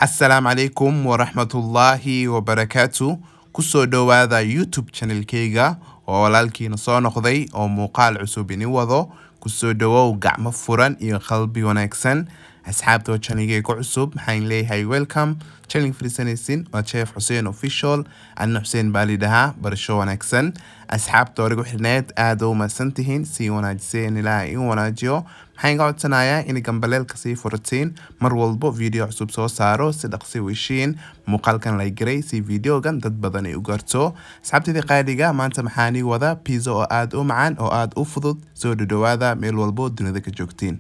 asalaamu calaykum waraxmatullaahi wabarakaatu kusoo dhowaada youtube channelkeyga oo walaalkiina soo noqday oo muuqaal cusub ini wado kusoo dhowow gacmo furan iyo qalbi wanaagsan asxaabta oo channelkeyga ku cusub maxaan leeyahay welcome channel fariisanaysin waa chef xuseen official anna xuseen baa lidhahaa barasho wanaagsan asxaabta origu xirneed aada u mahadsan tihiin sii wanaajiseen ilaaha in wanaajiyo maxaan ka codsanayaa in gambaleelka sii furatiin mar walbo video cusub soo saaro si dhaqsi weshiin muuqaalkan la garay si videogan dad badan ay u garto asxaabtidii qaaliga maanta maxaanii wada pizza oo aada u macaan oo aada u fudud soo dhadhowaada meel walbo dunida ka joogtiin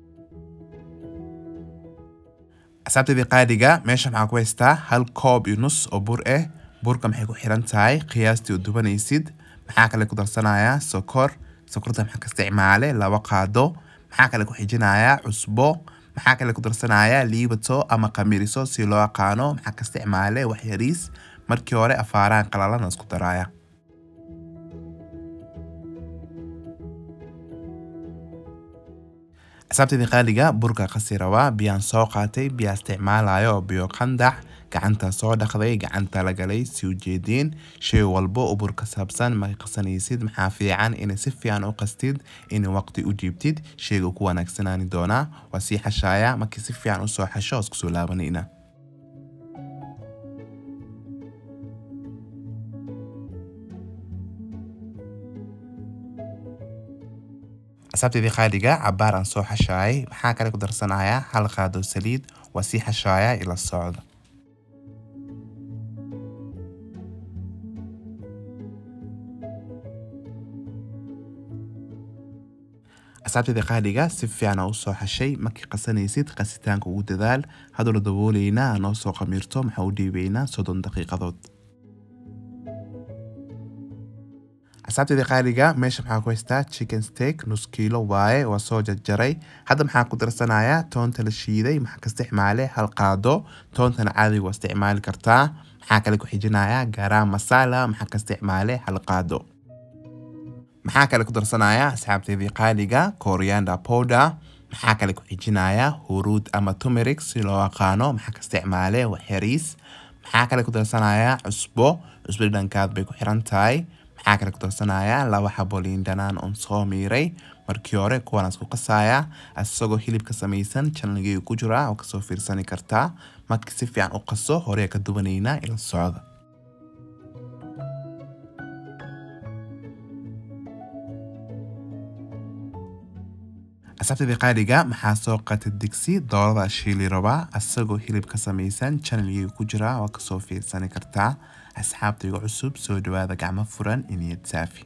asxaabtidii qaaliga meesha maxaa ku haystaa hal koob iyo nus oo bur ah burka maxay ku xiran tahay qiyaastii u dubanaysid maxaa kale ku darsanayaa sokor sokorta maxaa ka isticmaale laba qaado maxaa kale ku xijinayaa cusbo maxaa kale ku darsanayaa liibato ama qamiriso si loo aqaano maxaa ka isticmaale wax yariis markii hore afaarahan qalalana isku daraya asaabtidii qaaliga burka qasi rabaa biyaan soo qaatay biyaa isticmaalayo oo biyo qandax gacanta soo dhaqday gacanta la galay si ujeediin shay walbo oo bur ka saabsan markay qasanaysid maxaa fiican inay si fiican u qastid inay waqti u jiibtid shayga ku wanaagsanaani doonaa waa sii xashaaya markii si fiican usoo xasho isku soo laabanayna asaabteedii qaaliga cabaar aan soo xashaayay maxaa kale ku darsanayaa hal qaado saliid waa sii xashaaya ila socda asaabteedii qaaliga si fiican aa usoo xashay markii qasanaysid qasitaanka ugu dadaal hadduu la dabooleynaa noo soo qamiirto maxaa u dhiibaynaa soddon daqiiqadood asaabteedii qaaliga meesha maxaa ku haystaa chicken steak nus kiilo waaye waa soo jarjaray hadda maxaa ku darsanayaa toonta la shiiday maxaa ka isticmaale hal qaado toontana caadiga waa isticmaali kartaa maxaa kale ku xijinayaa garam masala maxaa ka isticmaale hal qaado maxaa kale ku darsanayaa asxaabteedii qaaliga coriander powder maxaa kale ku xijinayaa huruud ama tumeric si loo aqaano maxaa ka isticmaale wax yariis maxaa kale ku darsanayaa cusbo cusbo dhankaad bay ku xiran tahay maxaa kale ku darsanayaa laba xabo liin dhanaan oon soo miiray markii hore kuwaan isku qasaaya isagoo hilibka samaysan janalgeyga ku jira oo kasoo fiirsani kartaa markii si fiican u qaso horey ka dubanaynaa ila socda asaabtadii qaaliga maxaa soo qatay digsi doorada shiili rabaa isagoo hilib ka samaysan janalgeyga ku jira oo kasoo fiirsani kartaa asxaabtayga cusub soo dhawaada gacmo furan iniyad saafi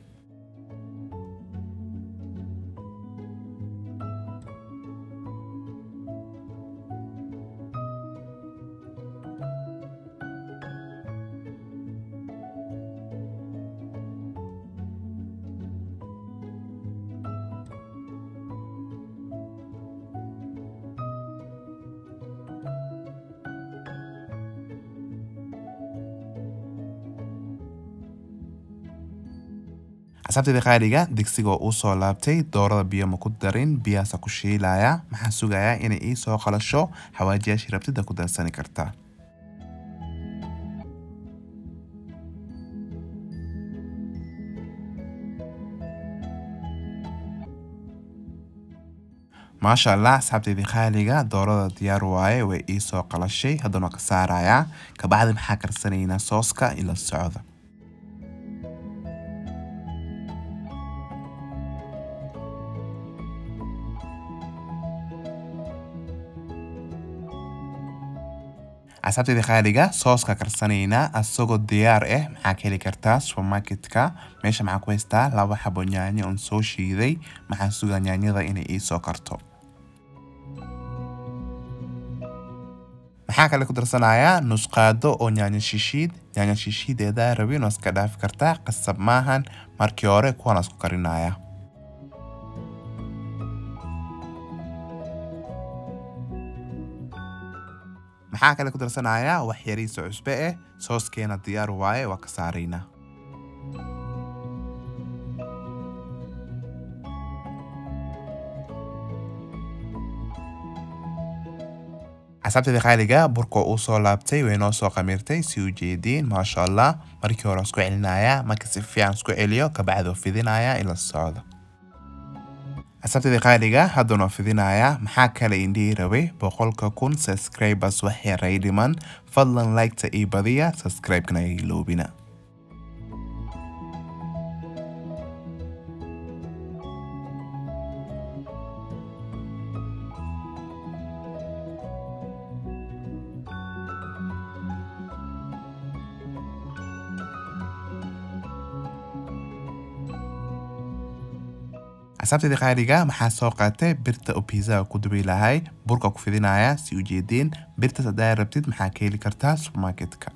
asaabteedii qaaliga digsiga oo uu soo laabtay doorada biyo ma ku darin biyaasa ku shiilaya maxaa sugayaa inay ii soo qalasho xawaajiyaashii rabtida ku darsani kartaa maasha allah asxaabteedii qaaliga doorada diyaar waaye way ii soo qalashay haddana ka saarayaa kabacdi maxaa karsanaynaa sooska ila socda asaabteedii qaaliga sooska karsanaynaa asagoo diyaar ah maxaa ka heli kartaa supermarketka meesha maxaa ku haystaa laba xabo yaanyo oon soo shiiday maxaa sugaa yaanyada inay ii soo karto maxaa kale ku darsanayaa nusqaado oo yaanyo shishiid yaanyo shishiideeda rabin oo iska dhaafi kartaa qasab maahan markii hore kuwan isku karinaya maxaa kale ku darsanayaa wax yariisa cusbe ah sooskeena diyaar waaye waa ka saaraynaa asxaabteeda qaaliga burka uu soo laabtay way noo soo qamiirtay si ujeediin maasha allah markii hore isku celinaya marka si fiican isku celiyo kabacdi fidinaya ila socdo asxaabteeda qaaliga hadda noo fidinaya maxaa kale indhihi rabay boqolka kun subscribers wax yaray dhiman fadlan liketa ii badiya subscribe-kana iga iloobina asxaabteeda qaaliga maxaa soo qaatay birta oo piisaha ku dubi lahay burka ku fidinaya si ujeediin birtaas haddaa rabtid maxaa ka heli kartaa supermarketka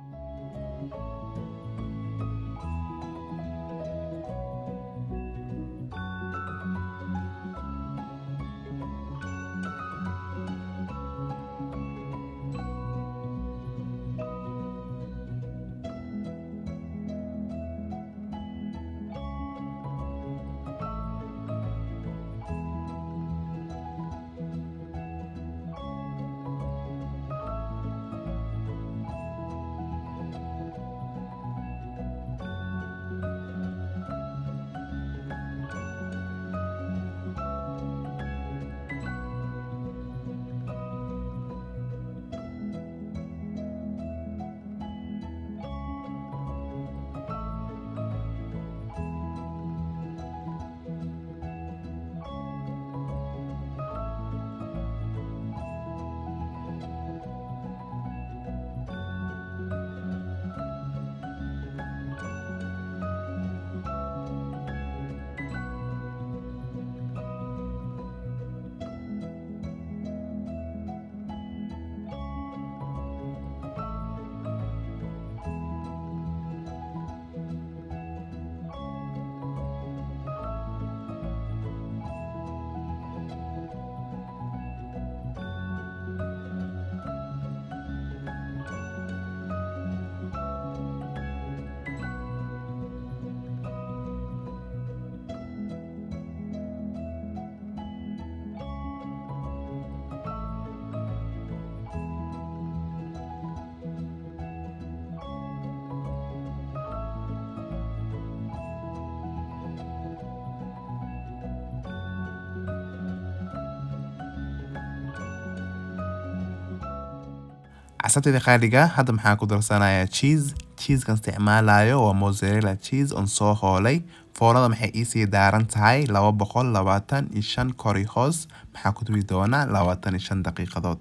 casabteeda qaaliga hadda maxaa ku darsanayaa cheese cheesekan isticmaalayo waa mozzarella cheese on soo hoolay foornada maxay iisii daaran tahay laba boqol labaatan iyo shan kori hoos maxaa ku dubi doonaa labaatan iyo shan daqiiqadood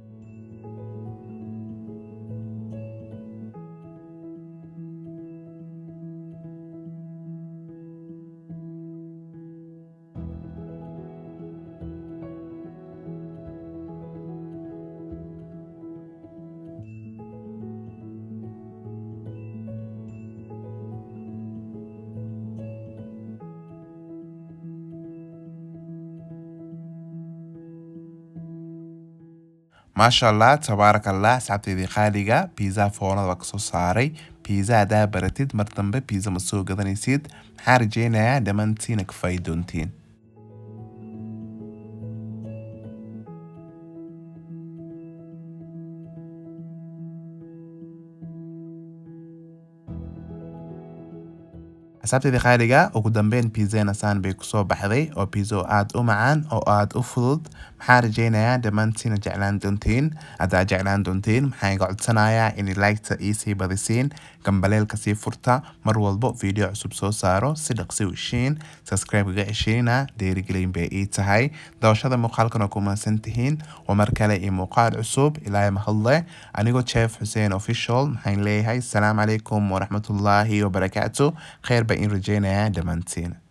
maasha allah tabaarak allah asxaabteedii qaaliga biizaha foornada waa kasoo saaray biiza haddaa baratid mar dambe biiza ma soo gadanaysid maxaa rajeynayaa dhammaantiina ka faa'i doontiin asxaabteedii qaaliga ugu dambeyn pizzena saan bay kusoo baxday oo pizzo aada u macaan oo aada u fudud maxaa rajeynayaa dhammaantiina jeclaan doontiin haddaa jeclaan doontiin maxaa iga codsanayaa in liketa iisii badisiin gambaleelka sii furta mar walbo video cusub soo saaro si dhaqsi u heshiin subscribe iga ceshiina dhiirigelin bay ii tahay dawashada muuqaalkana ku mahadsan tihiin waa mar kale iyo muuqaal cusub ilaahay mahadle anigoo jeef xuseen official maxaan leeyahay asalaamu calaykum waraxmatullaahi wabarakaatu kheyr baa in rajeynayaa dhammaantiin